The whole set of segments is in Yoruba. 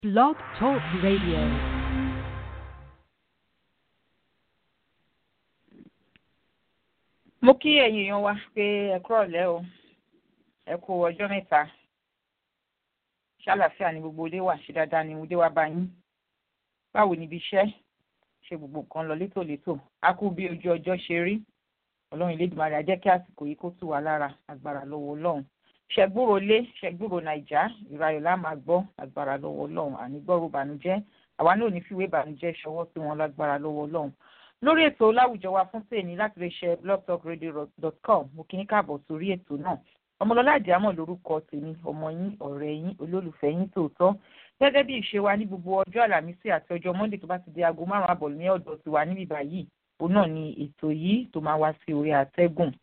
Blog Talk Radio. mo kí ẹ̀yin èèyàn wa pé ẹ kúrọ̀lẹ́ o ẹ kú ọjọ́ mẹ́ta ṣàlàáfíà ni gbogbo ilé wà ṣe dáadáa ni mo dé wá bá yín báwo níbi iṣẹ́ ṣe gbogbo nǹkan lọ létòlétò a kú bí ojú ọjọ́ ṣe rí ọlọ́run Elédùmarè á jẹ́ kí àsìkò yìí kó tù wá lára agbára lọ́wọ́ ọlọ́run ṣẹgbúrò lé ṣẹgbúrò nàìjà ìrayọ̀ la máa gbọ́ agbára lọ́wọ́ ọlọ́run ànígbọ́rò bànújẹ́ àwa náà ò ní fìwé bànújẹ́ ṣọwọ́ sí wọn lágbára lọ́wọ́ ọlọ́run lórí ètò láwùjọ wa fún tèmi láti lè ṣe blogtalkradio.com mo kí ní káàbọ̀ sórí ètò náà ọmọlọ́lá àdìámọ̀ lórúkọ tèmi ọmọ yín ọ̀rẹ́ yín olólùfẹ́ yín tòótọ́ gẹ́gẹ́ bí ìṣe wa ní gbogbo ọjọ́ àlàmísì àti ọjọ́ monday tó bá ti di aago márùn-ún àbọ̀ ní ọ̀dọ̀ tiwa níbí báyìí òun náà ni ètò yìí tó máa wá sí orí àtẹ́gùn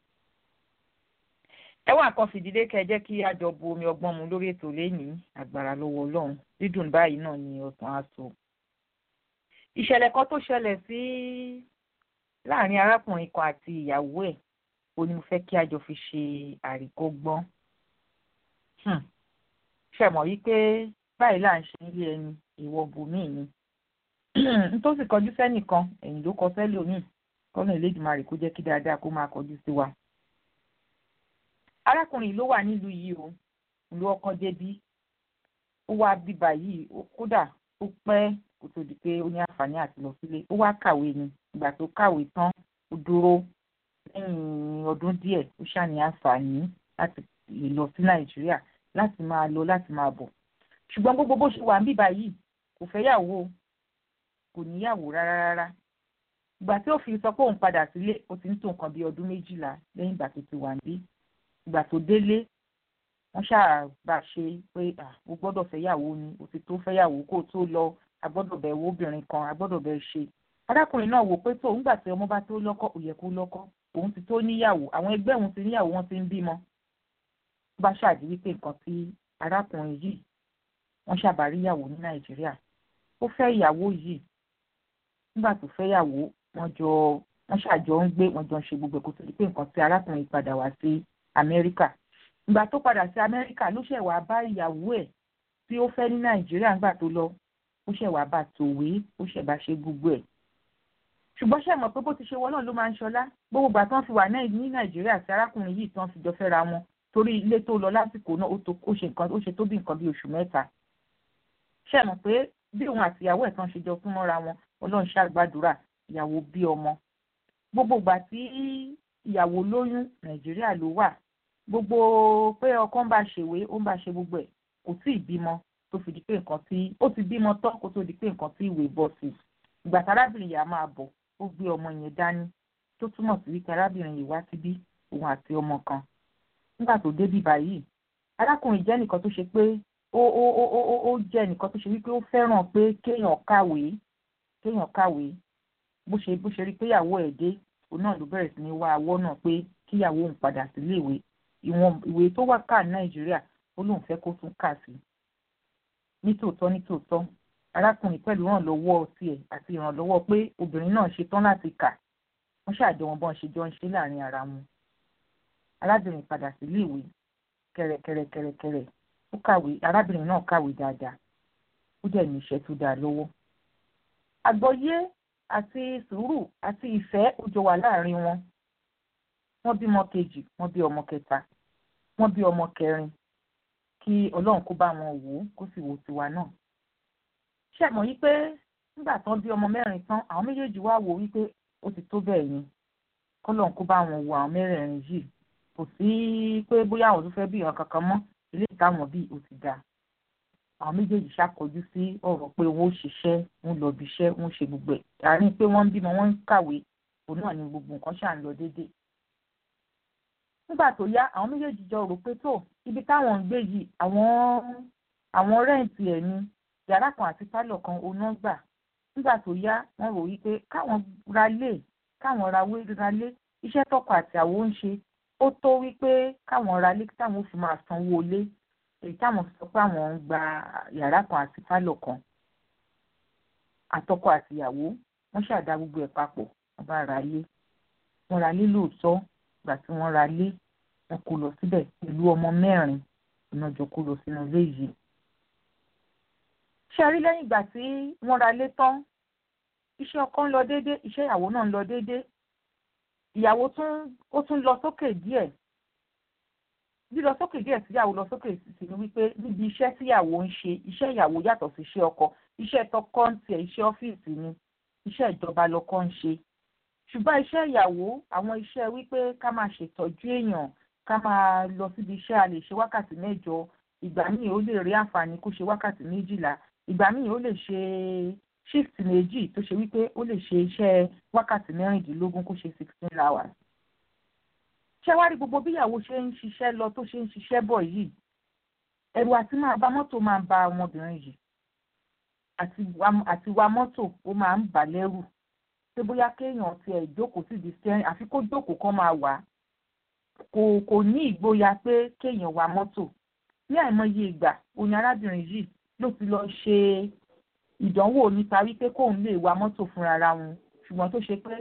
ẹwà kan fìdílé kẹ́ jẹ́ kí a jọ bu omi ọgbọ́n mu lórí ètò lẹ́yìn agbára lọ́wọ́ ọlọ́run dídùn báyìí náà ni ọ̀sán aṣọ ìṣẹ̀lẹ̀ kan tó ṣẹlẹ̀ sí láàrin arákùnrin kan àti ìyàwó ẹ̀ ó ní mo fẹ́ kí a jọ fi ṣe àríkọ́gbọ́n ṣẹ̀mọ̀ wípé báyìí là ń ṣe nílé ẹni ìwọ bùnmí ni nítòsí kọjú sẹ́nìkan ẹ̀yìn ló kọ sẹ́lòmíì kọ́nà Elédùmarè kó jẹ́ kí dáadáa kó máa kọjú sí wa. arákùnrin ló wà nílùú yìí o ìlú ọkàn débí ó wá bíbá yìí kódà ó pẹ́ kó tó di pé ó ní àǹfààní àti lọ sílé ó wá kàwé ni ìgbà tó kàwé tán ó dúró lẹ́yìn ọdún díẹ̀ ó ṣàní àǹfààní láti lè lọ sí nàìjíríà láti máa lọ láti máa bọ̀ ṣùgbọ́n gbogbo bó ṣe wà ń bíbá yìí kò fẹ́yàwó kò níyàwó rárá rárá ìgbà tí ó fi sọ pé òun padà sílé ó ti ń tó nǹkan bíi ọdún méjìlá lẹ́yìn ìgbà tó ti wà ń bí ìgbà tó délé wọ́n ṣáà bá ṣe pé ó gbọ́dọ̀ fẹ́yàwó ni ó ti tó fẹ́yàwó kó tó lọ agbọ́dọ̀ bẹ̀ wo obìnrin kan agbọ́dọ̀ bẹ̀ ṣe arákùnrin náà wò pé tó ńgbà tí ọmọ bá tó lọ́kọ ó yẹ kó lọ́kọ òun ti tó níyàwó àwọn ẹgbẹ́ òun ti níyàwó wọn ti ń bímọ ó bá ṣáàdì wípé nǹkan tí arákùnrin yìí wọ́n ṣàbárí ìyàwó ní nàìjíríà ó fẹ́ ìyàwó yìí nígbà tó fẹ́ ìyàwó wọ́n jọ wọ́n ṣàjọ ń gbé wọ́n jọ ń ṣe gbogbo ẹ̀kọ́ tó di pé nǹkan tí arákùnrin padà wá sí amẹ́ríkà ìgbà tó padà sí amẹ́ríkà ló ṣẹ̀ wá bá ìyàwó ẹ̀ tí ó fẹ́ ní nàìjíríà nígbà tó lọ ó ṣẹ̀ wá bá tòwé ó ṣẹ̀ bá ṣe gbogbo ẹ̀ ṣùgbọ́n ṣe mọ̀ pé bó ti ṣe wọ́n náà ló máa ń ṣọlá gbogbo ìgbà tán fi wà náà ní nàìjíríà tí arákùnrin yìí tán fi jọ fẹ́ra wọn torí ilé tó lọ lásìkò náà ó ṣe nǹkan ó ṣe tó bí nǹkan bí oṣù mẹ́ta ṣe mọ̀ pé bí òun àti ìyàwó ẹ̀ tán ṣe jọ fún mọ́ra wọn ọlọ́run ṣàgbàdúrà ìyàwó bí ọmọ gbogbo ìgbà tí ìyàwó lóyún nàìjíríà ló wà gbogbo pé ọkọ ń bá ṣèwé ó ń bá ṣe gbogbo ẹ̀ kò tí ì bímọ tó fi di pé nǹkan tí ó ti bímọ tán kó tó di pé nǹkan tí ìwé bọ́ sí ìgbà tí arábìnrin yìí á máa bọ̀ ó gbé ọmọ yẹn dání tó túmọ̀ sí wípé arábìnrin yìí wá síbí òun àti ọmọ kan nígbà tó débí báyìí arákùnrin jẹ́ nìkan tó ṣe pé ó ó ó ó ó jẹ́ nìkan tó ṣe wípé ó fẹ́ràn pé kéèyàn kàwé kéèyàn kàwé bó ṣe bó ṣe rí pé ìyàwó ẹ̀ dé òun náà ló bẹ̀rẹ̀ sí ní wá awọ́ náà pé kíyàwó òun padà sílé ìwé ìwọ̀n ìwé tó wà ká nàìjíríà ó lóun fẹ́ kó tún kà sí nítòótọ́ nítòótọ́ arákùnrin pẹ̀lú ìrànlọ́wọ́ tiẹ̀ àti ìrànlọ́wọ́ pé obìnrin náà ṣe tán láti kà wọ́n ṣàjọ wọn bọ́n ṣe jọ ń ṣe láàrin ara wọn arábìnrin padà sílé ìwé kẹrẹkẹrẹkẹrẹkẹrẹ ó kàwé arábìnrin náà kàwé dáadáa ó dẹ̀ ní iṣẹ́ tó dáa lọ́wọ́ àgbọ́yé àti sùúrù àti ìfẹ́ ó jọ wà láàrin wọn wọ́n bímọ kejì wọ́n bí ọmọ kẹta wọ́n bí ọmọ kẹrin kí ọlọ́run kó bá wọn wò ó kó sì wò tiwa náà ṣe mọ̀ yí pé nígbà tán bí ọmọ mẹ́rin tán àwọn méjèèjì wá wò wípé ó ti tó bẹ́ẹ̀ yẹn kọ́lọ́run kó bá wọn wo àwọn mẹ́rẹ̀ẹ̀rin yìí kò sí pé bóyá àwọn tó fẹ́ bí ìran kankan mọ́ ilé ìtàwọn bíi ó ti dáa àwọn méjèèjì ṣàkọjú sí ọ̀rọ̀ pé wọ́n ó ṣiṣẹ́ wọ́n lọ bí iṣẹ́ wọ́n ṣe gbogbo ẹ̀ àárín pé wọ́n ń bímọ wọ́n ń kàwé òun náà ni gbogbo nǹkan ṣà ń lọ déédéé nígbà tó yá àwọn méjèèjì jọ rò pé tó ibi táwọn ń gbé yìí àwọn àwọn rẹ́ǹtì ẹ̀ ni yàrá kan àti pálọ̀ kan oná gbà nígbà tó yá wọ́n rò wípé káwọn ra lé káwọn ra wé ra lé iṣẹ́ tọkọ àti àwo ń ṣe ó tó wípé káwọn ra lé táwọn fi máa sanwó lé èyí táwọn sọ pé àwọn ń gba yàrá kan àti pálọ̀ kan àtọkọ àtìyàwó wọ́n ṣàdá gbogbo ẹ̀ papọ̀ wọ́n bá ra lé wọ́n ra lé lóòótọ́ ìgbà tí wọ́n ra lé wọ́n kó lọ síbẹ̀ pẹ̀lú ọmọ mẹ́rin iná jọ kó lọ sínú ilé yìí. ṣe rí lẹ́yìn ìgbà tí wọ́n ra lé tán iṣẹ́ ọkọ ń lọ déédé iṣẹ́ ìyàwó náà ń lọ déédé ìyàwó tún ó tún lọ sókè díẹ̀ lílọ sókè díẹ̀ síyàwó lọ sókè sí ni wípé níbi iṣẹ́ tíyàwó ń ṣe iṣẹ́ ìyàwó yàtọ̀ sí iṣẹ́ ọkọ iṣẹ́ tọkọ ń tiẹ̀ iṣẹ́ ọ́fíìsì ni iṣẹ́ ìjọba lọkọ ń ṣe ṣùgbọ́n iṣẹ́ ìyàwó àwọn iṣẹ́ wípé ká máa ṣètọ́jú èèyàn ká máa lọ síbi iṣẹ́ a lè ṣe wákàtí mẹ́jọ ìgbà míì ó lè rí àǹfààní kó ṣe wákàtí méjìlá ìgbà míì ó lè ṣe shift méjì tó ṣe wípé ó lè ṣe iṣẹ́ wákàtí mẹ́rìndínlógún kó ṣe sixteen hours. ṣé wá rí gbogbo bí ìyàwó ṣe ń ṣiṣẹ́ lọ tó ṣe ń ṣiṣẹ́ bọ̀ yìí ẹ̀rù àti máa bá mọ́tò máa ń ba ọmọbìnrin yìí àti wa mọ́tò ó máa ń bà lẹ́rù pé bóyá kéèyàn tiẹ̀ jókòó sí di steering àfi kó jókòó kó máa wà á kò kò ní ìgboyà pé kéèyàn wa mọ́tò ní àìmọye ìgbà òní arábìnrin yìí ló ti lọ ṣe ìdánwò nípa wípé kóun lè wa mọ́tò fúnra ra wọn ṣùgbọ́n tó ṣe pé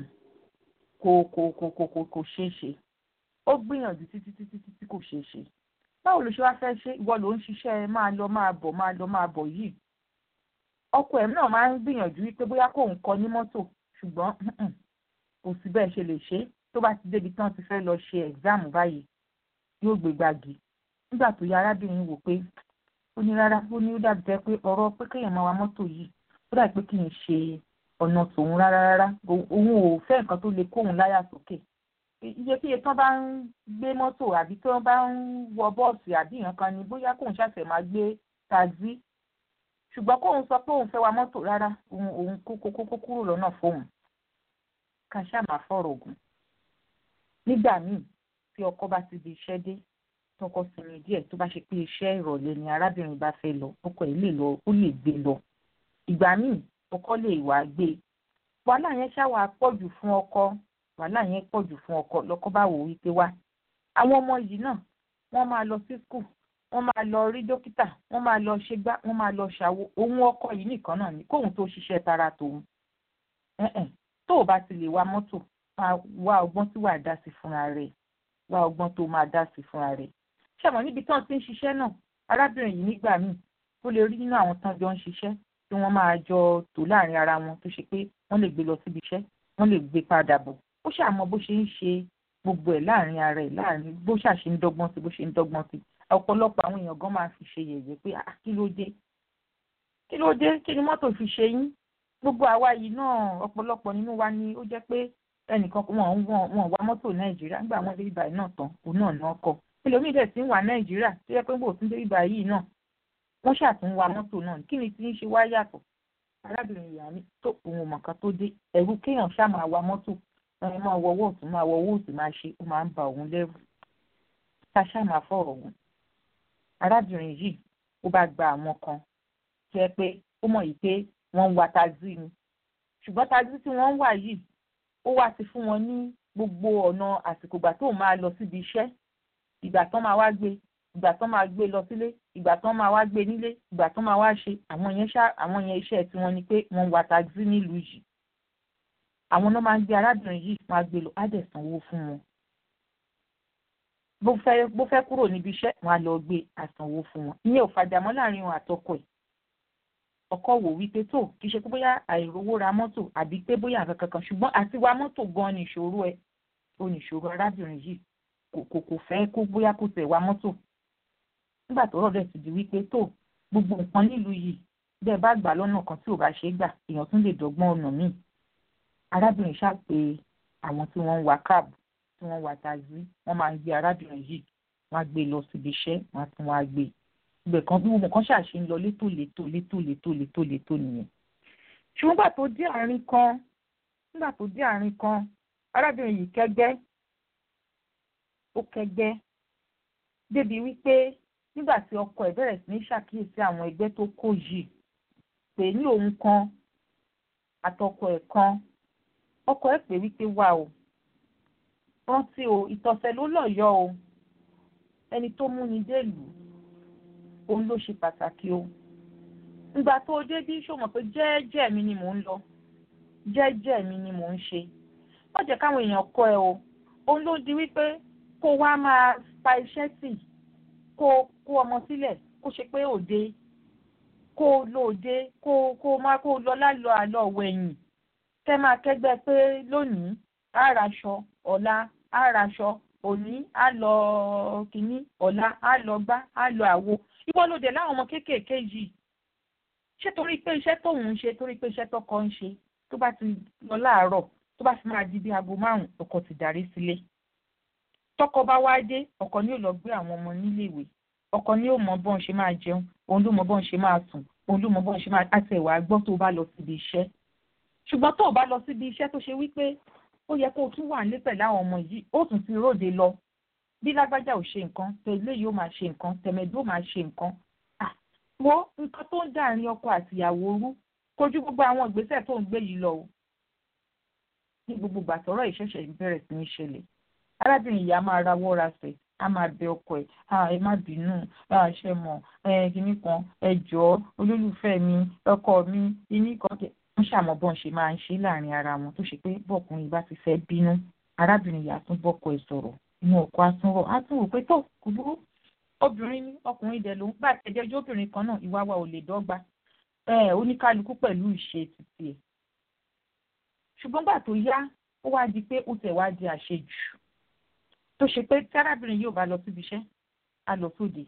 kò kò kò kò kò kò ṣeé ṣe ó gbìyànjú títí títí títí kò ṣeé ṣe báwo ló ṣe wá fẹ́ ṣe ìwọ ló ń ṣiṣẹ́ máa lọ máa bọ̀ máa lọ máa bọ̀ yìí ọkọ ẹ̀ náà máa ń gbìyànjú wípé bóyá kóun kọ ní mọ́tò ṣùgbọ́n kò sí bẹ́ẹ̀ ṣe lè ṣe tó bá ti débi tán ti fẹ́ lọ ṣe ẹ̀gzáàmù báyìí yóò gbé gbági nígbà tó yá arábìnrin wò pé ó ní rárá ó ní ó dàbí jẹ́ pé ọ̀rọ̀ pé kéèyàn máa wa mọ́tò yìí ó dàbí pé kì í ṣe ọ̀nà tòun rárá rárá òun ò fẹ́ nǹkan tó lè kóun láyà sókè iyekíye tán bá ń gbé mọ́tò àbí tí wọ́n bá ń wọ bọ́ọ̀sì àbí nǹkan ni bóyá kóun ṣàṣẹ̀ máa gbé taxi ṣùgbọ́n kóun sọ pé òun fẹ́ wa mọ́tò rárá òun òun kókó kókó kúrò lọ́nà fóun ká ṣáà máa fọ̀rọ̀ ògùn nígbà míì tí ọkọ bá ti di iṣẹ́ dé tọkọ sinmi díẹ̀ tó bá ṣe pé iṣẹ́ ìrọ̀lẹ́ ni arábìnrin bá fẹ́ lọ ọkọ ẹ̀ lè lọ ó lè gbé lọ ìgbà míì ọkọ lè wá gbé wàhálà yẹn ṣáwà pọ̀jù fún ọkọ wàhálà yẹn pọ̀jù fún ọkọ lọ́kọ bá wò wípé wá àwọn ọmọ yìí náà wọ́n máa lọ sí skul wọ́n máa lọ rí dókítà wọ́n máa lọ ṣe gbá wọ́n máa lọ ṣàwo òun ọkọ yìí nìkan náà ni kóun tó ṣiṣẹ́ tara tòun tó o bá ti lè wa mọ́tò wá ọgbọ́n tí wàá dá sí fúnra rẹ̀ wá ọgbọ́n tó máa dá sí fúnra rẹ̀ ṣàmọ́ níbi tán ti ń ṣiṣẹ́ náà arábìnrin yìí nígbà míì ó lè rí nínú àwọn tán jọ ń ṣiṣẹ́ tí wọ́n máa jọ tò láàrin ara wọn tó ṣe pé wọ́n lè gbé lọ síbi iṣẹ́ wọ́n lè gbé padà bọ̀ ó ṣàmọ́ bó ṣe ń ṣe gbogbo ẹ̀ láàrin ara ẹ̀ láàrin bó ṣàṣe ń dọ́gbọ́n sí bó ṣe ń dọ́gbọ́n sí ọ̀pọ̀lọpọ̀ àwọn èèyàn gan máa fi ṣe yẹ̀yẹ́ pé ah kí ló dé kí ló dé kí ni mọ́tò fi ṣe yín gbogbo àwa yìí náà ọ̀pọ̀lọpọ̀ nínú wa ni ó jẹ́ pé ẹnìkan wọn wọn wá mọ́tò nàìjíríà nígbà wọn dé ibà náà tán òun náà náà kọ ẹlòmíì dẹ̀ ti ń wà nàìjíríà tó yẹ pé bò tún dé ibà yìí náà wọ́n ṣàtún wa mọ́tò náà kí ni tí ń ṣe wá yàtọ̀ arábìnrin ìyá mi tó òun mọ̀kan tó dé ẹ̀rù kéèyàn ṣáà máa wa mọ́tò ẹ máa wọ owó òtún máa wọ owó òsì máa ṣe ó máa ń ba òun lẹ́rù ká ṣáà máa fọ̀rọ̀ òun arábìnrin yìí ó bá gba àwọn kan tó yẹ pé ó mọ̀ yìí pé wọ́n ń wa taxi ni ṣùgbọ́n taxi tí wọ́n ń wà yìí ó wá ti fún wọn ní gbogbo ọ̀nà àsìkò ìgbà tó máa lọ síbi iṣẹ́ ìgbà tán máa wá gbé ìgbà tán máa gbé lọ sílé ìgbà tán máa wá gbé nílé ìgbà tán máa wá ṣe àwọn yẹn ṣá àwọn yẹn iṣẹ́ tí wọ́n ní pé wọ́n ń wa taxi nílùú yìí àwọn náà máa ń gbé arábìnrin yìí máa gbé lọ á dẹ̀ sanwó fún wọn bó fẹ́ bó fẹ́ kúrò níbi iṣẹ́ wọn á lọ gbé àsanwó fún wọn ìyẹn ò fàjàmọ́ láàrin wọn àtọkọ ẹ̀ ọkọ wò wípé tó kì í ṣe pé bóyá àìrówó ra mọ́tò àbí pé bóyá nǹkan kankan ṣùgbọ́n àti wa mọ́tò gan ni ìṣòro ẹ̀ ó ní ìṣòro arábìnrin yìí kò kò kò fẹ́ kó bóyá kó tẹ̀ wa mọ́tò nígbà tó rọ̀dẹ̀ ti di wípé tó gbogbo nǹkan nílùú yìí bẹ́ẹ̀ bá gbà lọ́nà kan tí ò bá ṣe é gbà èèyàn tún lè dọ́gbọ́n ọ̀nà míì arábìnrin ṣáà pé àwọn tí wọ́n ń wa káàbù tí wọ́n wa taxi wọ́n máa ń gbé arábìnrin yìí wọ́n á gbé lọ síbi iṣẹ́ wọ́n á tún wá gbé ibẹ̀ kan bí gbogbo kan ṣàṣe ń lọ létò létò létò létò létò létò nìyẹn ṣùgbọ́n nígbà tó dé àárín kan nígbà tó dé àárín kan arábìnrin yìí kẹ́gbẹ́ ó kẹ́gbẹ́ débi wípé nígbà tí ọkọ ẹ̀ bẹ̀rẹ̀ sí ní ṣàkíyèsí àwọn ẹgbẹ́ tó kó yìí pé ní òun kan àtọkọ ẹ̀ kan ọkọ ẹ̀ pé wípé wà o rántí o ìtọ̀sẹ̀ ló lọ́yọ̀ọ́ o ẹni tó múni délùú òun ló ṣe pàtàkì o ìgbà tó dé bí ṣó mọ̀ pé jẹ́ẹ́jẹ́ mi ni mò ń lọ jẹ́ẹ́jẹ́ mi ni mò ń ṣe wọ́n jẹ́ káwọn èèyàn kọ́ ẹ o òun ló di wípé kó wá máa pa iṣẹ́ tì kó kó ọmọ sílẹ̀ kó ṣe pé òde kó o lóde kó o kó o má kó o lọ lálọ àlọ wẹ̀yìn kẹ́ máa kẹ́gbẹ́ pé lónìí á raṣọ ọ̀la á raṣọ òní á lọ kínní ọ̀la á lọ gbá á lọ àwo ìwọ ló dé láwọn ọmọ kéékèèké yìí ṣé torí pé iṣẹ́ tóun ń ṣe torí pé iṣẹ́ tọkọ ń ṣe tó bá ti lọ láàárọ̀ tó bá fi máa di bí aago márùn ọkọ ti darí sílé tọkọ bá wá dé ọkọ ni yóò lọ gbé àwọn ọmọ níléèwé ọkọ ni yóò mọ bọ́n ṣe máa jẹun òun ló mọ bọ́n ṣe máa sùn òun ló mọ bọ́n ṣe máa àti ẹ̀wà gbọ́ tó bá lọ síbi iṣẹ́ ṣùgbọ́n tó o bá lọ síbi iṣẹ́ tó ṣe wípé ó yẹ kó o tún wà nílé pẹ̀lú àwọn ọmọ yìí ó tún ti róde lọ bí lágbájá ò ṣe nǹkan tẹ̀lé yóò máa ṣe nǹkan tẹ̀mẹ̀dó máa ṣe nǹkan wo nǹkan tó ń dàrin ọkọ àtìyàwó rú kojú gbogbo àwọn ìgbésẹ̀ tó ń gbé yìí lọ o ní gbogbo gbàtọ́rọ̀ ìṣẹ̀ṣẹ̀ bẹ̀rẹ̀ sí ní ṣẹlẹ̀ arábìnrin yìí a máa rawọ́ rasẹ̀ a máa bẹ ọkọ ẹ̀ ẹ má bínú ṣe mọ̀ kínní kan ẹ jọ̀ọ́ olólùfẹ́ mi ọkọ mi kínní kan kẹ wọ́n ṣàmọ̀ bọ́n ṣe máa ń ṣe láàrin ara wọn tó ṣe pé bọ́ọ̀kùnrin bá ti fẹ́ bínú arábìnrin yìí á tún bọ́kọ ẹ̀ sọ̀rọ̀ inú ọkọ á tún rọ̀ á tún wò pé tó kò burú obìnrin ní ọkùnrin dẹ̀ ló ń gbà tẹ́jọ́jọ́ obìnrin kan náà ìwà wa ò lè dọ́gba oníkálukú pẹ̀lú ìṣe títí ẹ̀ ṣùgbọ́n gbà tó yá ó wá di pé ó tẹ̀ wá di àṣejù tó ṣe pé tí arábìnrin yóò bá lọ síbi iṣẹ́ á lọ sóde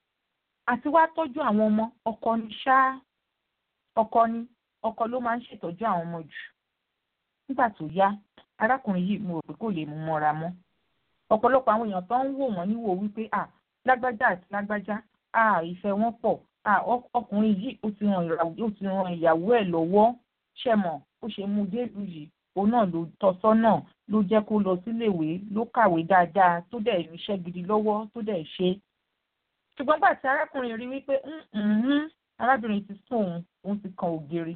àti wá tọ́jú àwọn ọmọ ọkọ ní ṣá ọkọ ní ọkọ ló máa ń ṣètọ́jú àwọn ọmọ jù nígbà tó yá arákùnrin yìí mo rò pé kò lè mú mọ́ra mọ́ ọ̀pọ̀lọpọ̀ àwọn èèyàn tó ń wò wọ́n níwò wípé à lágbájá àti lágbájá à ìfẹ́ wọn pọ̀ à ọkùnrin yìí ó ti ran ìyàwó ẹ̀ lọ́wọ́ ṣẹ̀mọ̀ ó ṣe mú délùú yìí òun náà ló tọ́ sọ́nà ló jẹ́ kó lọ síléèwé ló kàwé dáadáa tó dẹ̀ ríṣẹ́ gidi lọ́wọ́ tó dẹ̀ ṣe. ṣùgbọ́n gbà tí arákùnrin rí wípé arábìnrin ti sún òun òun ti kan ògiri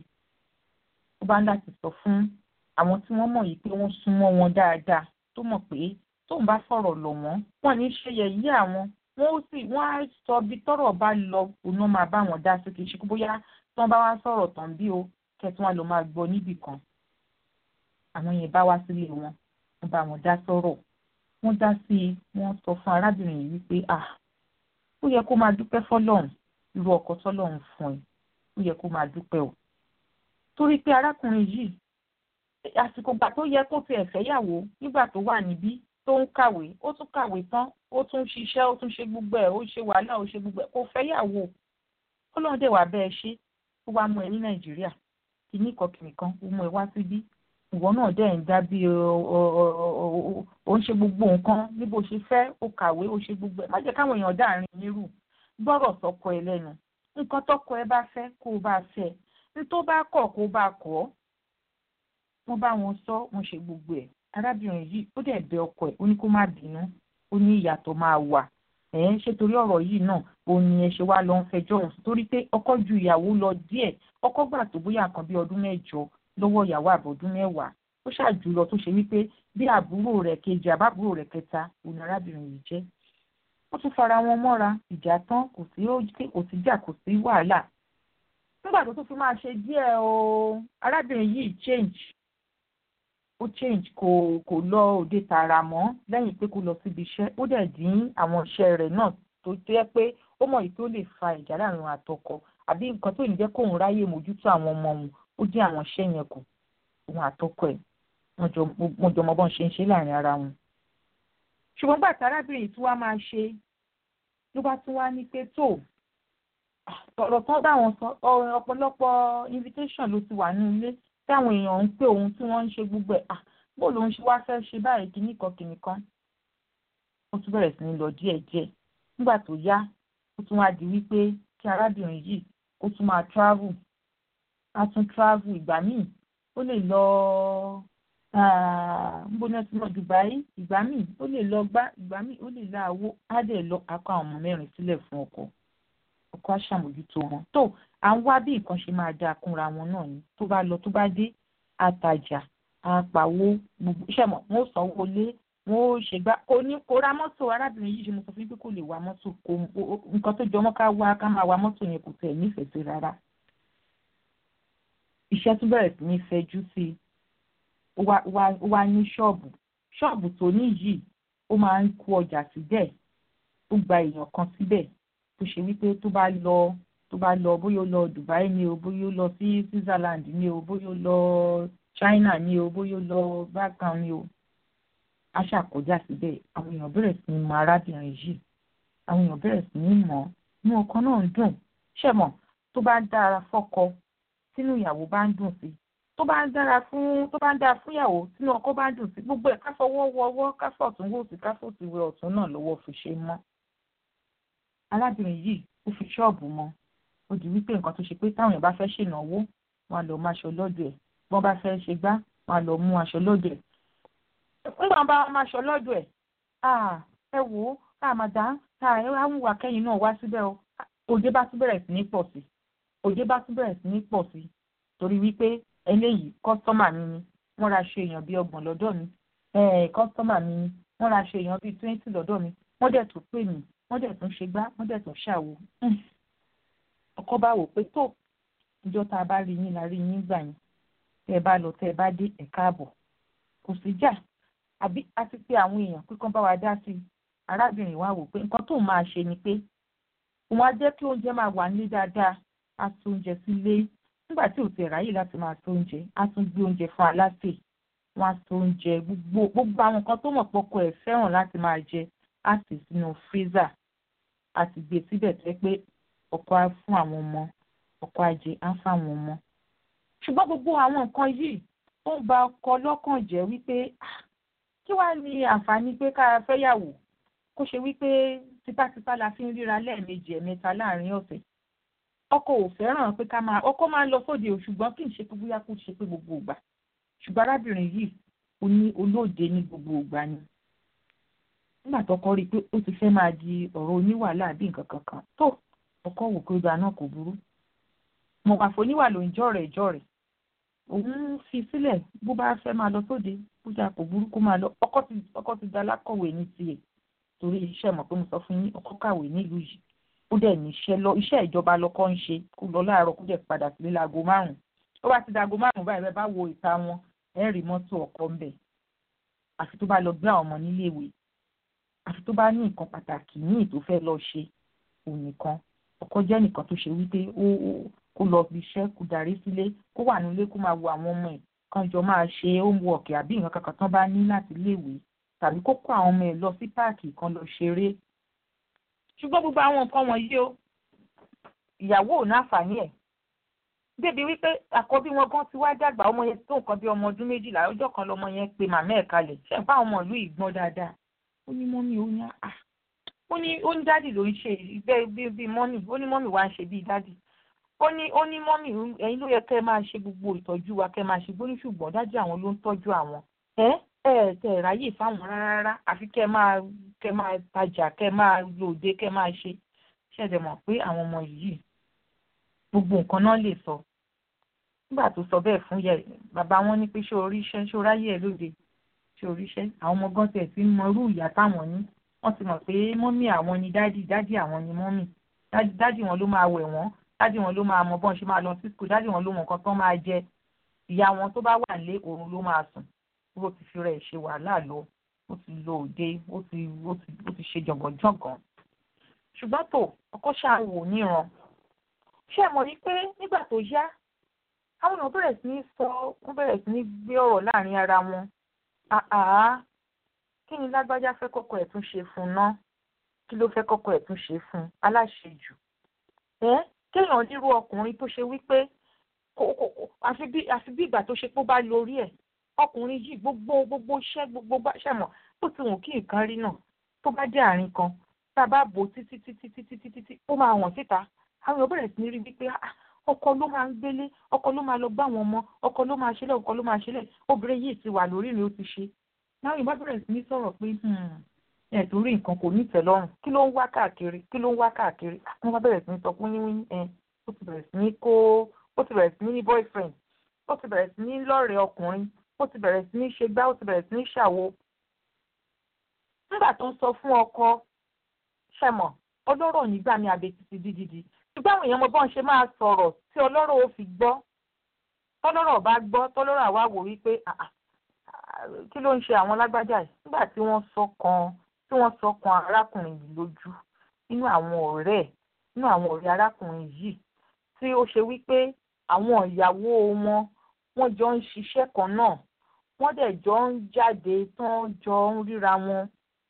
ó bá ń láti sọ fún àwọn tí wọ́n mọ̀ yìí pé wọ́n súnmọ́ wọn dáadáa tó mọ̀ pé tóun bá fọ̀rọ̀ lọ̀ wọ́n wọ́n ní ṣe yẹ̀yẹ́ àwọn wọ́n ó sì wọ́n á sọ bí tọ́rọ̀ bá lọ òun náà máa bá wọn dá sí kì í ṣe kó bóyá tí wọ́n bá wá sọ̀rọ̀ tán bí o kẹtùn wọn lọ máa gbọ́ níbì kan àwọn yẹn bá wá sílé wọn wọ́n bá wọn dá sọ̀rọ̀ wọ́n dá sí i wọ́n sọ fún arábìnrin yìí wípé à ó yẹ kó máa dúpẹ́ fọ́lọ́run irú ọkọ tọ́lọ́run fún ẹ ó yẹ kó máa dúpẹ́ o torí pé arákùnrin yìí àsìkò gbà tó yẹ kó tiẹ̀ fẹ́yàwó nígbà tó wà níbí tó ń kàwé ó tún kàwé tán ó tún ṣiṣẹ́ ó tún ṣe gbogbo ẹ̀ ó ṣe wàhálà ó ṣe gbogbo ẹ̀ kò fẹ́yàwó ọlọ́run dẹ̀ wà bẹ́ẹ̀ ṣe ó wá mú ẹ ní nàìjíríà kìíní kan kìíní kan ó mú ẹ wá síbí ìwọ náà dẹ̀ ń dá bí ó ń ṣe gbogbo nǹkan bí bó ṣe fẹ́ ó kàwé ó ṣe gbogbo ẹ̀ má jẹ́ káwọn èèyàn dáàrin nírú gbọ́rọ̀ sọ́kọ ẹ lẹ́nu nǹkan tọ́kọ ẹ bá fẹ́ kó o bá fẹ́ ní tó bá kọ̀ kó o bá kọ̀ wọ́n bá wọn sọ wọ́n ṣe gbogbo ẹ̀ arábìnrin yìí ó dẹ̀ bẹ ọkọ ẹ̀ ó ní kó má bínú ó ní ìyàtọ̀ máa wà ẹ̀ ń ṣe torí ọ̀rọ̀ yìí náà ó ní ẹ ṣe wá lọ ń fẹjọ́ òun torí pé ọkọ ju ìyàwó lọ díẹ̀ ọkọ gbà tó bóyá kan bí ọdún mẹ́jọ lọ́wọ́ ìyàwó àbọ̀dún mẹ́wàá ó ṣàjù lọ tó ṣe wípé bí àbúrò rẹ̀ kejì àbábúrò rẹ̀ kẹta òun arábìnrin yìí jẹ́ wọ́n tún fara wọn mọ́ra ìjà tán kò sí kò sí jà kò sí wàhálà nígbà tó tún fi máa ṣe díẹ̀ o arábìnrin yìí change ó change kò kò lọ òde tààrà mọ́ lẹ́yìn pé kó lọ síbi iṣẹ́ ó dẹ̀ dín àwọn iṣẹ́ rẹ̀ náà tó jẹ́ pé ó mọ̀ yìí tó lè fa ìjà láàrin àtọkọ àbí nǹkan tó ní jẹ́ kóun ráyè mójútó àwọn ọmọ òun ó dín àwọn iṣẹ́ yẹn kù òun àtọkọ ẹ̀ wọ́n jọ mọ bọ́n ṣe ń ṣe láàrin ara wọn. ṣùgbọ́n gbà tí arábìnrin tí wàá máa ṣe ló bá tún wá ní pé tó ọ̀rọ̀ tán bá wọn sọ ọ̀pọ̀lọpọ̀ invitation ló ti wà ní ilé táwọn èèyàn ń pè òun tí wọ́n ń ṣe gbogbo ẹ̀ bó lòun ṣe wá fẹ́ ṣe báyìí kíní kan kíní kan ó tún bẹ̀rẹ̀ sí ní lọ díẹ̀díẹ̀ nígbà tó yá ó tún wá di wípé kí arábìnrin yìí ó tún máa travel á tún travel ìgbà míì ó lè lọ nbóná tí lọ Dubai ìgbà míì ó lè lọ gbá ìgbà míì ó lè lọ àwo á dẹ̀ lọ akọ àwọn ọmọ mẹ́rin sílẹ̀ fún ọkọ ọkọ á ṣàmójútó wọn tó à ń wá bí nǹkan ṣe máa dáa kúnra wọn náà ni tó bá lọ tó bá dé àtàjà àpàwọ gbogbo iṣẹ́ mọ̀ wọ́n sanwó lé wọ́n ó ṣe gbá kò ní kó ra mọ́tò arábìnrin yìí ṣe mo sọ fún yín pé kò lè wa mọ́tò kò nǹkan tó jọmọ́ ká wá ká máa wa mọ́tò yẹn kò tẹ̀ nífẹ̀ẹ́ sí rárá iṣẹ́ tún bẹ̀rẹ̀ sí ní fẹjú sí i ó wá ní ṣọ́ọ̀bù ṣọ́ọ̀bù tó ní yìí ó máa ń kó ọjà síbẹ̀ ó gba èèyàn kan síbẹ̀ tó ṣe wípé tó bá lọ tó bá lọ bóyá ó lọ Dubai ni o bóyá ó lọ sí Switzerland ni o bóyá ó lọ China ni o bóyá ó lọ bákan ni o a ṣàkọjá síbẹ̀ àwọn èèyàn bẹ̀rẹ̀ sí ní mọ arábìnrin yìí àwọn èèyàn bẹ̀rẹ̀ sí ní mọ̀ inú ọkọ náà ń dùn ṣẹ̀mọ̀ tó bá ń dára fọ́kọ tínú ìyàwó bá ń dùn sí tó bá ń dára fún tó bá ń dára fún ìyàwó tínú ọkọ bá ń dùn sí gbogbo ẹ̀ káfọwọ́ wọwọ́ káfọ̀tún wò sí káfọ̀tún wẹ ọ̀tún náà lọ́wọ́ fi ṣe mọ́ arábìnrin yìí ó fi ṣọ́ọ̀bù mọ́ ó di wípé nǹkan tó ṣe pé táwọn èèyàn bá fẹ́ ṣènáwó wọn á lọ mú aṣọ lọ́dọ̀ ẹ̀ bí wọ́n bá fẹ́ ṣe gbá wọn á lọ mú aṣọ lọ́dọ̀ ẹ̀ nígbà bá wọn máa ṣọ lọ́dọ̀ ẹ̀ ẹ wò ó àmàdá ẹ wá ń wà kẹ́yìn náà wá síbẹ̀ o òde bá tún bẹ̀rẹ̀ sí ní pọ̀ sí òde bá tún bẹ̀rẹ̀ sí ní pọ̀ sí torí wípé eléyìí kọ́sítọ́mà mi ni wọ́n ra ṣe èèyàn bíi ọgbọ̀n lọ́dọ̀ mi kọ́sítọ́mà mi ni wọ́n ra ṣe èèyàn bíi twenty lọ́dọ̀ mi wọ́n dẹ̀ tún pè mí wọ́n dẹ̀ tún ṣe gbá wọ́n dẹ̀ tún ṣàwo ọkọ bá wò pé tó ìjọ tá a bá rí yín la rí yín gbà yín tẹ́ ẹ bá lọ tẹ́ ẹ bá dé ẹ káàbọ̀ kò sí jà àbí a ti pé àwọn èèyàn pé kán bá wa dá sí i arábìnrin wa wò pé nǹkan tóun máa ṣe ni pé òun á jẹ́ kí oúnjẹ máa wà nílé dáadáa á tún oúnjẹ sílé nígbà tí ò ti ráyè láti máa tó oúnjẹ á tún gbé oúnjẹ fún aláṣẹ wọn á tó oúnjẹ gbogbo gbogbo àwọn nǹkan tó mọ̀ pọ́kọ ẹ̀ fẹ́ràn láti máa jẹ á sì sínú freezer á sì gbé síbẹ̀ tó yẹ pé ọkọ á fún àwọn ọmọ ọkọ á jẹ á fún àwọn ọmọ ṣùgbọ́n gbogbo àwọn nǹkan yìí ó ń ba ọkọ lọ́kàn jẹ́ wípé kí wàá ní àǹfààní pé ká fẹ́yàwó kó ṣe wípé tipátipá la fi ń ríra lẹ́ẹ̀mejì ẹ̀mẹ́ta láàrin ọ̀sẹ̀ ọkọ ò fẹ́ràn pé ká máa ọkọ máa ń lọ sóde o ṣùgbọ́n kì í ṣe pé bóyá kó ṣe pé gbogbo ìgbà ṣùgbọ́n arábìnrin yìí ó ní olóòde ní gbogbo ìgbà ni nígbà tọkọ rí i pé ó ti fẹ́ máa di ọ̀rọ̀ oníwàhálà bí nǹkan kankan tó ọkọ wò pé ìgbà náà kò burú mọ̀gbàfọ̀ oníwà ló ń jọ̀rẹ̀ jọ̀rẹ̀ òun fi sílẹ̀ bó bá fẹ́ máa lọ sóde bójá kò burú kó máa lọ ọkọ ti ọkọ ti da alákọ̀wé ní tiẹ̀ torí iṣẹ́ mọ̀ pé mo sọ fún yín ọkọ kàwé nílùú yìí ó dẹ̀ ní iṣẹ́ lọ iṣẹ́ ìjọba lọ́kọ́ ń ṣe kó lọ láàárọ̀ kó dẹ̀ padà sílé láago márùn-ún ó bá ti dago márùn-ún báyìí bẹ́ẹ̀ bá wo ìta wọn ẹ̀ rí mọ́tò ọkọ ń bẹ̀ àfi tó bá lọ gbé àwọn ọmọ níléèwé àfi tó bá ní nǹkan pàtàkì míì tó fẹ́ lọ ṣe òun nìkan ọkọ jẹ́ nìkan tó ṣe wípé ó kó lọ bí iṣẹ́ kó darí sílé kó wà nílé kó máa wo àwọn ọmọ ẹ̀ kan jọ máa ṣe homework àbí nǹkan kankan tán bá ní láti léèwé tàbí kó kó àwọn ọmọ ẹ̀ lọ sí páàkì kan lọ ṣeré ṣùgbọ́n gbogbo àwọn nǹkan wọ̀nyí o ìyàwó ò náfààní ẹ̀ débi wípé àkọ́bí wọn gan ti wá dàgbà ọmọ yẹn tó nǹkan bí ọmọ ọdún méjìlá ọjọ́ kan lọmọ yẹn pe màmá ẹ̀ kalẹ̀ ṣe ń bá ọmọ ìlú ìgbọ́n dáadáa ó ní mọ́mí ó ní à ó ní ó ní dádì ló ń ṣe bẹ́ẹ̀ bí bí mọ́mí ó ní mọ́mí wá ń ṣe bíi dádì ó ní ó ní mọ́mí ẹ̀yin ló yẹ kẹ́ ẹ máa ṣe gbogbo ìtọ́jú wa kẹ́ ẹ máa ṣe gbóní ṣùgbọ́n dádì àwọn ló ń tọ́jú àwọn ẹ ẹ tẹ ẹ ráyè fáwọn rárá àfi kẹ́ ẹ máa kẹ́ ẹ máa tajà kẹ́ ẹ máa lòde kẹ́ ẹ máa ṣe ṣẹ̀dẹ̀ mọ̀ pé àwọn ọmọ yìí gbogbo nǹkan náà lè sọ nígbà tó sọ bẹ́ẹ̀ fún yẹ bàbá wọn ní pé ṣé oríṣẹ́ ṣé oráyè ẹ lóde ṣé oríṣẹ́ àwọn ọmọ gan tẹ̀ sí mọ irú ìyá táwọn ní wọ́n ti mọ̀ pé mọ́mì àwọn ni dádì dádì àwọn ni mọ́mì dádì wọn ló máa wẹ̀ wọ́n dádì wọn ló máa mọ bọ́n ṣe máa lọ sí skul dádì wọn ló mọ nǹkan tán máa jẹ ìyá wọn tó bá wà nílé òun ló máa sùn ó ti fi rẹ̀ ṣe wàhálà lọ ó ti lọ òde ó ti ó ti ó ti ṣe jọ̀gànjọ̀gàn ṣùgbọ́n tó ọkọ ṣáà wò níran ṣé ẹ mọ̀ ní pé nígbà tó yá àwọn èèyàn bẹ̀rẹ̀ sí ní sọ wọ́n bẹ̀rẹ̀ sí ní gbé ọ̀rọ̀ láàrin ara wọn àá kí ni lágbájá fẹ́ kọ́kọ́ ẹ̀ tún ṣe fún un ná kí ló fẹ́ kọ́kọ́ ẹ̀ tún ṣe fún un aláṣejù ẹ́ kéèyàn nírú ọkùnrin tó ṣe wípé àfi bí ìgbà tó ṣe pé ó bá lórí ẹ̀ ọkùnrin yìí gbogbo gbogbo iṣẹ́ gbogbo bá ṣẹ̀mọ̀ bó ti wù kí nǹkan rí náà tó bá dé àárín kan tá a bá bò títí títí títí títí ó máa wọ̀n síta àwọn èèyàn bẹ̀rẹ̀ sí ní rí wípé ọkọ ló máa ń gbélé ọkọ ló máa lọ bá àwọn ọmọ ọkọ ló máa ṣẹlẹ̀ ọkọ ló máa ṣẹlẹ̀ obìnrin yìí ti wà lórí ni ó ti ṣe láwọn ìbá bẹ̀rẹ̀ sí ní sọ̀rọ̀ pé ẹ̀ torí nǹkan kò ní ìtẹ́lọ́rùn kí ló ń wá káàkiri kí ló ń wá káàkiri wọ́n bá bẹ̀rẹ̀ sí ní sọ pé wíwí ẹ̀ ó ti bẹ̀rẹ̀ sí ní kó ó ti bẹ̀rẹ̀ sí ní ní boyfriend ó ti bẹ̀rẹ̀ sí ní lọ́rẹ̀ẹ́ ọkùnrin ó ti bẹ̀rẹ̀ sí ní ṣe gbá ó ti bẹ̀rẹ̀ sí ní ṣàwo. nígbà tó ń sọ fún ọkọ ṣẹ̀mọ̀ ọlọ́rọ̀ nígbà ní abẹ títí dídídi ṣùgbọ́n àwọn èèyàn mọ bọ́n ṣe máa sọ̀rọ̀ tí ọlọ́rọ̀ ó fi gbọ́ tọ́lọ́rọ̀ bá gbọ́ tọ́lọ́rọ̀ àwa wò wípé kí ló ń ṣe àwọn lágbájá yìí nígbà tí wọ́n sọ kan tí wọ́n sọ kan arákùnrin yìí lójú nínú àwọn ọ̀rẹ́ ẹ̀ nínú àwọn ọ̀rẹ́ arákùnrin yìí tí ó ṣe wípé àwọn ìyàwó wọn wọ́n jọ ń ṣiṣẹ́ kan náà wọ́n dẹ̀ jọ ń jáde tán jọ ń ríra wọn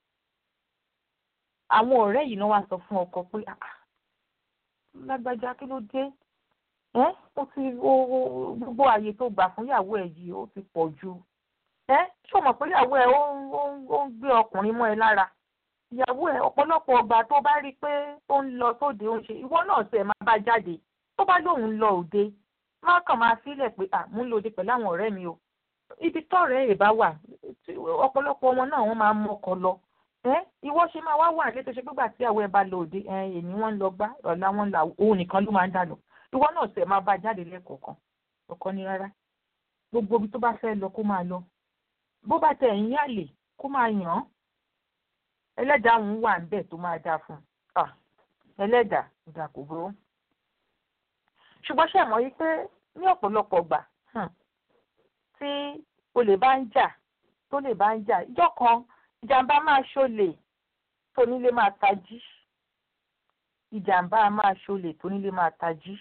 àwọn ọ̀rẹ́ yìí náà wá sọ fún ọkọ pé lágbájá kí ló dé ẹ ó ti gbogbo àyè tó gbà fún ìyàwó ẹ yìí ó ti pọ̀ jù ẹ ṣé o mọ̀ pé ìyàwó ẹ ó ń gbé ọkùnrin mọ́ ẹ lára ìyàwó ẹ ọ̀pọ̀lọpọ̀ ọgbà tó bá rí i pé ó ń lọ sóde ó ń ṣe ìwọ náà ṣe máa bá jáde tó bá lóun ń lọ òde má kàn máa sílẹ̀ pé à mú lòde pẹ̀lú àwọn ọ̀rẹ́ mi o ibi tọ́rẹ̀ ẹ̀ bá wà ọ̀pọ̀lọpọ̀ ọmọ náà wọ́n máa ń mọ́kọ lọ ẹ ìwọ ṣe máa wá wà létò ṣe gbígbà tí àwọn ẹ bá lọ òde ẹ èmi wọn ń lọ gbá ọ̀la wọn là òun nìkan ló máa ń dà lọ ìwọ náà ṣe máa bá jáde lẹ́kọ̀ọ̀kan ọkọ ni rárá gbogbo ibi tó bá fẹ́ lọ kó máa lọ bó bá tẹ ẹ̀yìn àlè kó máa yàn án ẹlẹ́dàá òun wà ń bẹ̀ tó máa dáa fún un ẹlẹ́dàá ìdà kò burú ṣùgbọ́n ṣe mọ̀ wípé ní ọ̀pọ̀lọpọ̀ gbà tí olè bá ń jà tó lè bá ń jà ìjọ kan ìjàmbá máa ṣọlẹ̀ tónílé máa tají ìjàmbá máa ṣọlẹ̀ tónílé máa tají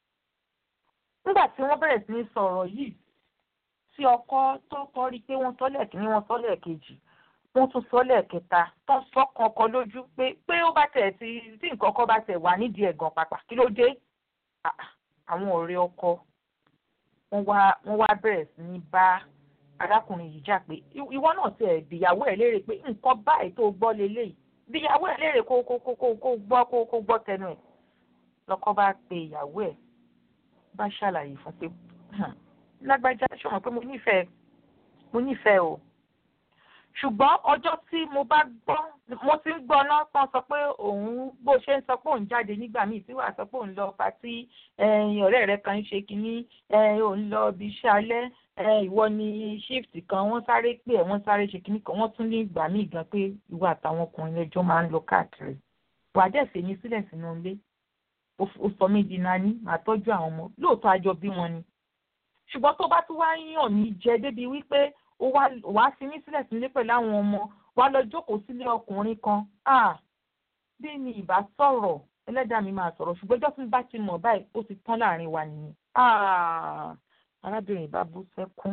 nígbà tí wọ́n bẹ̀rẹ̀ sí ní sọ̀rọ̀ yìí tí ọkọ tó kọ́ rí i pé wọ́n sọ́lẹ̀ kìíní wọ́n sọ́lẹ̀ kejì wọ́n tún sọ́lẹ̀ kẹta tó ń sọ kankan lójú pé pé ó bá tẹ̀ tí tí nǹkan kan bá tẹ̀ wà nídìí ẹ̀gàn pàpà kí ló dé àwọn ọ̀rẹ́ ọkọ wọ́n wá wọ́n wá bẹ̀rẹ̀ sí ní bá arákùnrin yìí jà pé ìwọ náà tiẹ̀ bìyàwó ẹ̀ léèrè pé nǹkan báyìí tó gbọ́ leléyìí bìyàwó ẹ̀ léèrè kó kó kó kó gbọ́ kó kó gbọ́ tẹnu ẹ̀ lọ́kọ bá pe ìyàwó ẹ̀ bá ṣàlàyé fún pé lágbájá ṣọmọ pé mo nífẹ̀ẹ́ mo nífẹ̀ẹ́ o ṣùgbọ́n ọjọ́ tí mo bá gbọ́ mo ti ń gbọ́ náà kan sọ pé òun bó ṣe ń sọ pé òun jáde nígbà míì tí wàá sọ pé òun lọ patí ọ̀rẹ́ rẹ̀ kan ń ṣe kínní òun lọ ibi iṣẹ́ alẹ́ ìwọ ni shift kan wọ́n sáré pé ẹ̀ wọ́n sáré ṣe kínní kan wọ́n tún ní ìgbà míì gan pé ìwọ àtàwọn ọkùnrin ẹjọ́ máa ń lọ káàkiri wàá dẹ̀ fèmí sílẹ̀ sínú ilé ó sọ mí di nání màá tọ́jú àwọn ọmọ lóòótọ́ àjọ bí wọn ni ṣùgbọ́n tó bá tún wá yàn mí jẹ débi wípé ó wá fi mí sílẹ̀ sílé pẹ̀lú àwọn ọmọ wá lọ jókòó sílé ọkùnrin kan bí mi ìbá sọ̀rọ̀ ẹlẹ́dàá mi máa sọ̀rọ̀ ṣùgbọ́n ẹjọ́ tí bá ti mọ̀ báyìí ó ti tán láàrin wa nìyẹn arábìnrin ìbá bú sẹ́kún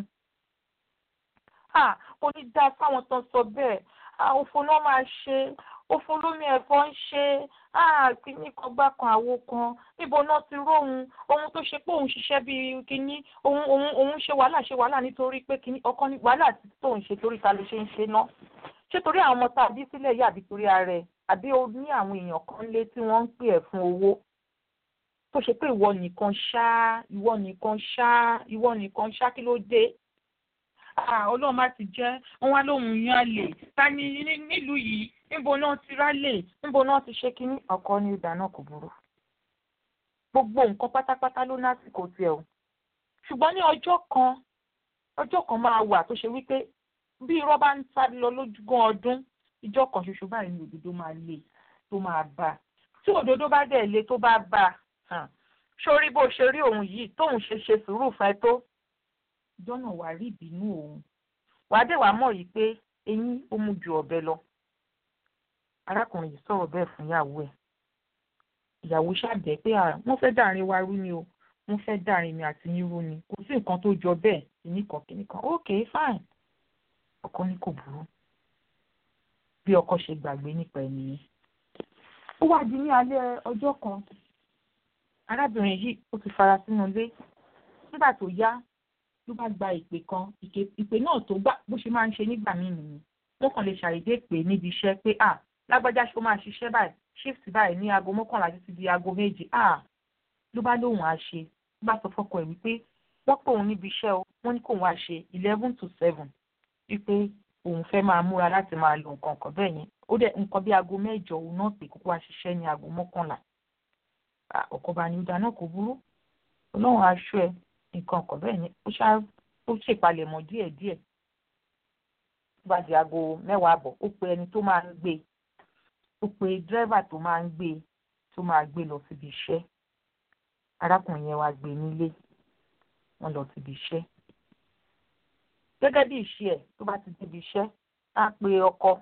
kò ní dáa fáwọn tó ń sọ bẹ́ẹ̀ òfò náà máa ṣe òfò lómi ẹ̀fọ́ ń ṣe kíní kan gbá kan àwo kan níbo náà ti róhun ohun tó ṣe pé òun ṣiṣẹ́ bíi kíní òun òun òun ṣe wàhálà ṣe wàhálà nítorí pé kíní ọkọ ní wàhálà tó ń ṣe torí ta ló ṣe ń ṣe ná ṣé torí àwọn ọmọ tá a bí sílẹ̀ yìí àbí torí ara ẹ̀ àbí o ní àwọn èèyàn kan lé tí wọ́n ń pè ẹ́ fún owó tó ṣe pé ìwọ nìkan ṣá ìwọ nìkan ṣá ìwọ nìkan ṣá kí ló dé ọlọ́run má ti jẹ́ wọ́n wá lóhùn yan àlè ta ni nílùú yìí níbo náà ti rálè níbo náà ti ṣe kínní ọkọ ní ìdá náà kò burú gbogbo nǹkan pátápátá ló lásìkò tiẹ̀ o ṣùgbọ́n ní ọjọ́ kan ọjọ́ kan máa wà tó ṣe wípé bí irọ́ bá ń sáré lọ lójúgán ọdún ìjọ kan ṣoṣo báyìí ni òdodo máa le tó máa bá tí òdodo bá dẹ̀ le tó bá bá sórí bó ṣe rí òun yìí tóun ṣe ṣe sùúrù fún ẹ tó jọ́nà wàá rí ìbínú òun wàá dẹ̀ wàá mọ̀ yìí pé eyín ó mú ju ọ̀bẹ lọ arákùnrin yìí sọ̀rọ̀ bẹ́ẹ̀ fún ìyàwó ẹ̀ ìyàwó ṣàbẹ̀ pé wọ́n fẹ́ dàrin wa rú ni o wọ́n fẹ́ dàrin mi àti yín rú ni kò sí nǹkan tó jọ bẹ́ẹ̀ kìnnìkan kìnnìkan ok fine ọkọ ní kò burú bí ọkọ ṣe gbàgbé nípa ẹni yẹn ó wá di ní alẹ́ ọjọ́ kan arábìnrin yìí ó ti fara sínú ilé nígbà tó yá ló bá gba ìpè kan ìpè náà tó gbà bó ṣe máa ń ṣe nígbà míì nìyí wọ́n kàn lè ṣàìdé pè níbi iṣẹ́ pé à lágbájá ṣó máa ṣiṣẹ́ báyìí shift báyìí ní aago mọ́kànlá títí di aago méje à ló bá lóun á ṣe ló bá sọ fọ́kọ ẹ̀ wípé wọ́n pè òun níbi iṣẹ́ o wọ́n ní kóun á ṣe eleven to seven wípé òun fẹ́ máa múra láti máa lo nǹkan kan bẹ́ẹ̀ yẹn ó dẹ̀ nǹkan bí aago mẹ́jọ òun náà pè kókó wá ṣiṣẹ́ ní aago mọ́kànlá ọkọ bá ní ìdáná kò burú ọlọ́run aṣọ ẹ nǹkan kan bẹ́ẹ̀ yẹn ó ṣá ó ṣèpalẹ̀mọ́ díẹ̀díẹ̀ tó bá di aago mẹ́wàá àbọ̀ ó pe ẹni tó máa ń gbé ó pe dírẹ́fà tó máa ń gbé tó máa gbé lọ síbi iṣẹ́ arákùnrin yẹn wá gbé nílé wọ́n lọ síbi iṣẹ́ gẹ́gẹ́ bí ìṣe ẹ̀ tó bá ti débi iṣẹ́ á pe ọkọ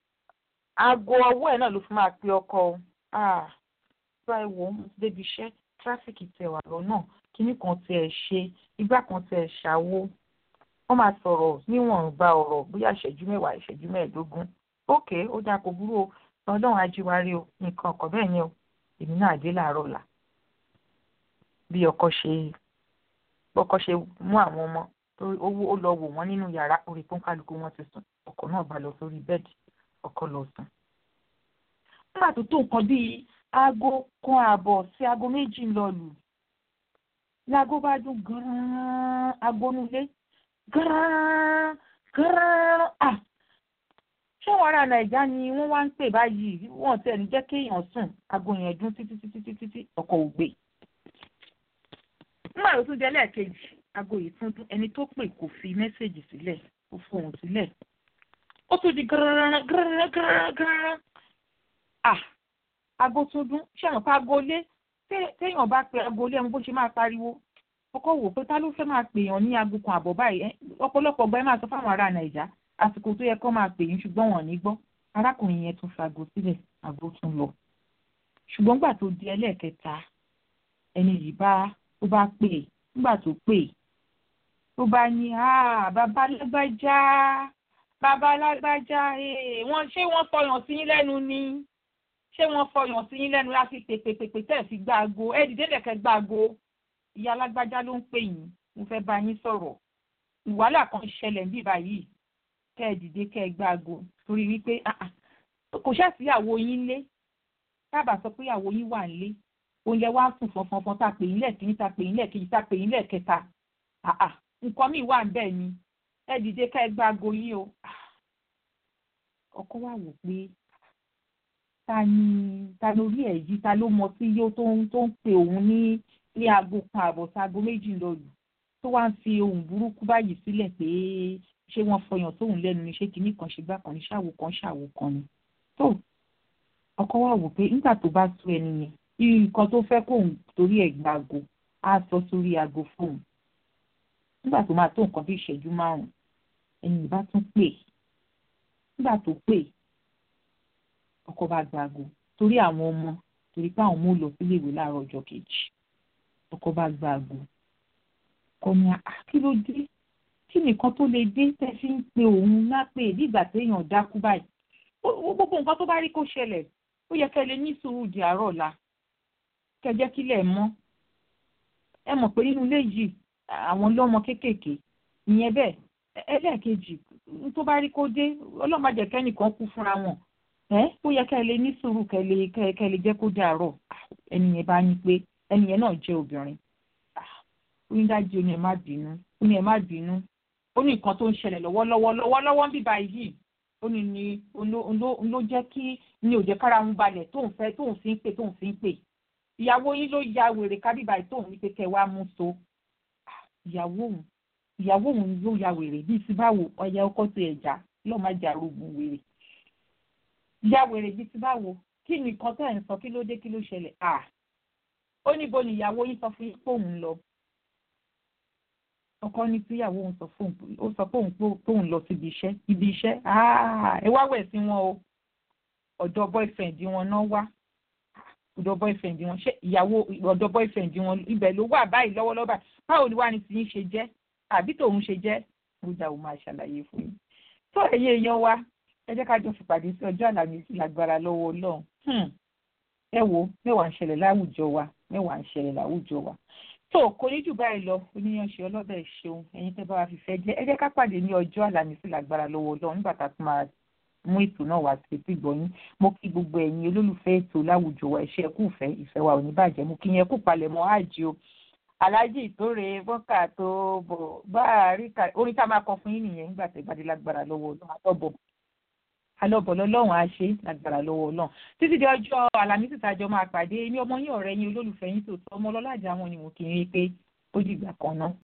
aago ọwọ́ ẹ̀ náà ló fi máa pe ọkọ o tó ẹ wò ó mo ti débi iṣẹ́ tráfíkì tẹ̀ wà lọ́nà kíní kan tẹ̀ ṣe igbá kan tẹ̀ ṣàwo wọ́n máa sọ̀rọ̀ níwọ̀nba ọ̀rọ̀ bóyá ìṣẹ́jú mẹ́wàá ìṣẹ́jú mẹ́ẹ̀ẹ́dógún ókè ó dáa kó burú o ọlọ́run ajíwárí o nǹkan ọkọ̀ bẹ́ẹ̀ yẹn o èmi náà dé láàárọ̀ ọ̀la bí ọkọ ṣe ọkọ ṣe mú àwọn ọmọ owó ó lọ wò wọ́n nínú yàrá orí pọ́nkálukú wọn ti sùn ọkọ náà bá lọ sórí bẹ́ẹ̀dì ọkọ lọ sùn. nígbà tó tó nǹkan bíi aago kan ààbọ̀ sí aago méjì ń lọ lù láago bá dún gan-an aago nulẹ̀ gan-an gan-an à ṣé wọn ará nàìjà ni wọ́n wá ń pè báyìí wọ́n tẹ̀ ní jẹ́ kéèyàn sùn aago yẹn dún títí títí títí títí ọkọ ò gbé nígbà tó tún jẹ́ lẹ́ẹ̀kejì aago yìí tún dún ẹni tó pè kò fi mẹ́sẹ̀gì sílẹ̀ kò fohùn sílẹ̀ ó tún di gírán gírán gírán gírán ah aago tó dún ṣé àwọn pa aago lé téèyàn bá pe aago lé ẹmu bó ṣe máa pariwo ọkọ wò pé ta ló fẹ́ máa pè yàn ní aago kan àbọ̀ báyìí ọ̀pọ̀lọpọ̀ ọgbà ẹ máa sọ fáwọn ará nàìjà àsìkò tó yẹ kó máa pè yín ṣùgbọ́n wọn ò ní gbọ́ arákùnrin yẹn tún fago sílẹ̀ aago tún lọ ṣùgbọ́n gbà tó di ẹlẹ́ẹ̀kẹta ẹni yìí bá ó bá pè nígbà tó pè tó bá ní bàbá lágbájá bàbá lágbájá wọ́n ṣé wọ́n fọyàn sí yín lẹ́nu ni ṣé wọ́n fọyàn sí yín lẹ́nu láti pèpèpèpè tẹ̀ fi gbá aago ẹ dìde lẹ̀kẹ́ gbá aago ìyá lágbájá ló ń pè yín mo fẹ́ bá yín sọ̀rọ̀ ìwàhálà kan ṣẹlẹ̀ ní báyìí kẹ́ ẹ dìde kẹ́ ẹ gbá aago torí wípé kò ṣàtìyàwó yín lé tábà sọ pé ìyàwó yín wà nílé oúnjẹ wá sùn fọnfọnfọn tá a pè yín lẹ́ẹ̀kíní tá a pè yín lẹ́ẹ̀kejì tá a pè yín lẹ́ẹ̀kẹta nǹkan míì wà bẹ́ẹ̀ ni ẹ dìde ká ẹ gbá aago yín o ọkọ wa wò pé ta ni ta lórí ẹ̀ yìí ta ló mọ sí yóò tó ń tó ń pe òun ní ní aago kan àbọ̀ sí aago méjì lọ́lù tó wá ń fi ohun burúkú báyìí sílẹ̀ pé ṣé wọ́n fọyàn tóun lẹ́nu ni ṣé kinní kan ṣe gbá kan ní ṣàwò kan ṣàwò kan ni tó ọkọ wa wò pé nígbà tó bá tú ẹni yẹn irú nǹkan tó fẹ́ kóun torí ẹ̀ gba aago á sọ sórí aago fóun nígbà tó máa tó nǹkan bí ìṣẹ́jú márùn-ún ẹni ìbá tún pè nígbà tó pè ọkọ bá gba aago torí àwọn ọmọ torí pé àwọn ọmọ lọ sílé ìwé láàárọ̀ ọjọ́ kejì ọkọ bá gba aago kọ ní kí ló dé kí nìkan tó lè dé tẹ́ fi ń pe òun lápè nígbà téèyàn dákú báyìí gbogbo nǹkan tó bá rí kó ṣẹlẹ̀ ó yẹ kẹ́ lè ní sùúrù di àárọ̀ ọ̀la kẹ́ jẹ́ kílẹ̀ mọ́ ẹ mọ̀ pé nínú ilé yìí àwọn lọ́mọ kéékèèké ìyẹn bẹ́ẹ̀ ẹlẹ́ẹ̀kejì tó bá rí kó dé ọlọ́mọdé kẹ́nìkan kú fúnra wọn ẹ ó yẹ kẹ́ lè ní sùúrù kẹ́ lè kẹ́ lè jẹ́ kó dàárọ̀ ẹni yẹn bá ní pé ẹni yẹn náà jẹ́ obìnrin onídàájí ó ní ẹ má bínú ó ní ẹ má bínú ó ní nǹkan tó ń ṣẹlẹ̀ lọ́wọ́lọ́wọ́ lọ́wọ́lọ́wọ́ ń bíbá yìí ó ní ní ló jẹ́ kí ní òjẹ́ kára ń balẹ̀ tóun fẹ́ tóun fi ń pè tóun fi ń pè ìyàwó yín ló ya wèrè kábíbá yìí tóun ní pé kẹ́ wá mú so ìyàwó òun ìyàwó òun ló ya wèrè bíi ti báwo ọyẹ ọkọ ti ẹja lọ́ọ́ má jà rògùn wèrè ya wèrè bíi ti báwo kí ni nǹkan tẹ́ ẹ̀ ń sọ kí ló dé kí ló ṣẹlẹ̀ à ó níbo ni ìyàwó yín sọ fún yín pé òun lọ ọkọ ní tíyàwó òun sọ fóun ó sọ fóun pé òun lọ síbi iṣẹ́ ibi iṣẹ́ ẹ wá wẹ̀ sí wọn o ọ̀dọ̀ boyfriend wọn náà wá ọ̀dọ̀ boyfriend wọn ṣé ìyàwó ọ̀dọ̀ boyfriend wọn ibẹ̀ ló wà báyìí lọ́wọ́lọ́wọ́ báyìí báwo ni wàá ní tiyín ṣe jẹ́ àbí tòun ṣe jẹ́ mo jà ó máa ṣàlàyé fún yín tó ẹ̀yẹ èèyàn wa ẹ jẹ́ ká jọ fìpàdé sí ọjọ́ àlàmísì lágbára lọ́wọ́ ọlọ́run ẹ wo mẹ́wàá ń ṣẹlẹ̀ láwùjọ wa mẹ́wàá ń ṣẹlẹ̀ láwùjọ wa tó kò ní jù báyìí lọ oníyanṣẹ́ ọlọ́bẹ̀ ṣeun ẹ̀yin tẹ́ bá wa fìfẹ́ jẹ́ ẹ jẹ́ ká pàdé ní ọjọ́ àlàmísì lágbára lọ́wọ́ ọlọ́run nígbà tá a tún máa mú ètò náà wá sí etí gbọ̀nyìn mo kí gbogbo ẹ̀yin olólùfẹ́ ètò láwùjọ wa ẹ̀ṣẹ́ ẹ̀kú ìfẹ́ ìfẹ́ wa ò ní bàjẹ́ mo kí yẹn kú palẹ̀mọ́ àjì o aláàjì ìtòrè bọ́kà tó bọ̀ bá a rí ká orin tá a máa kọ fún yín nìyẹn nígbà tẹ́ gbadé lágbára lọ́wọ́ ọlọ́run àtọ́bọ̀ alọ́bọ̀ lọ́lọ́run á ṣe lágbára lọ́wọ́ ọlọ́run títí di ọjọ́ àlàmísì tàjọ máa pàdé ní ọmọ yín ọ̀rẹ́ yín olólùfẹ́ yín tòótọ́ ọmọ ọlọ́lájà wọn ni mo kì í rí pé ó dìgbà kan náà.